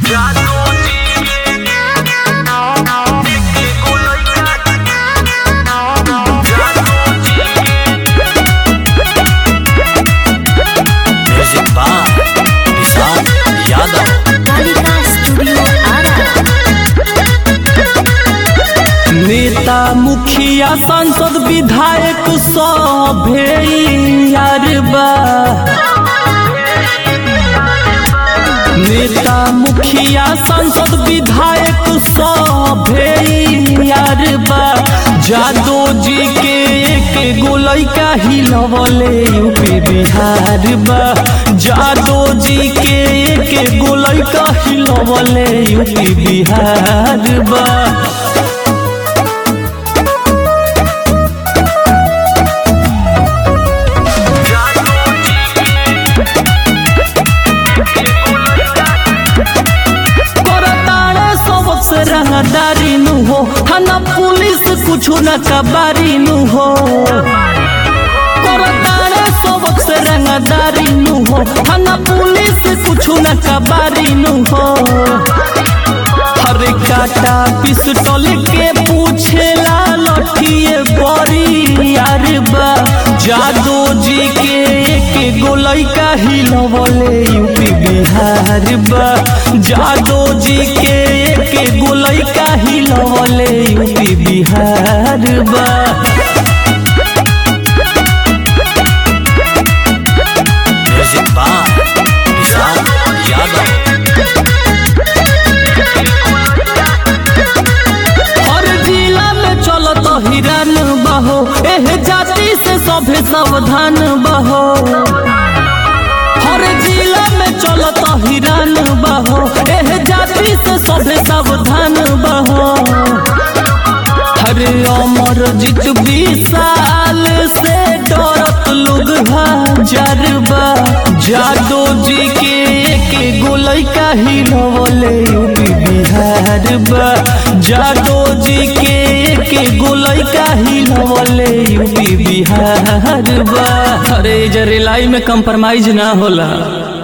music by निशान Yadav Kalika studio Ara नेता मुखिया सांसद विधायक सभे यार बा नेता मुखिया सांसद विधायक सभे यार बा जादो जी के एक गोलई का हिलवले यूपी बिहार बा जादो जी के एक गोलई का हिलवले यूपी बिहार बा करताड़े सबसे रंगदारी नु हो थाना पुलिस कुछ न कबारी नु हो करताड़े सबसे रंगदारी नु हो थाना पुलिस कुछ न कबारी नु हो हरे काटा पिस्टल के पूछेला लठिए बड़ी यार बा जादो जी के एक गोलई का हिलवले यूपी बिहार बा जादो जी के एक गोलई का हिलवले यूपी बिहार बा म्यूजिक बाय निशान यादव हर जिला में चलत हिरन बहो एह जाति से सभे सावधान बहो हर जिला में चलत हिरन बहो एह जाति से सभे सावधान बहो हर अमर जीत विशाल से डरत लोग हजार बा जादो जी के एक गोलई का हिलवले यूपी बिहार बा जादो जी के एक गोलई का हिलवले यूपी बिहार बा अरे जरेलाई में कंप्रोमाइज ना होला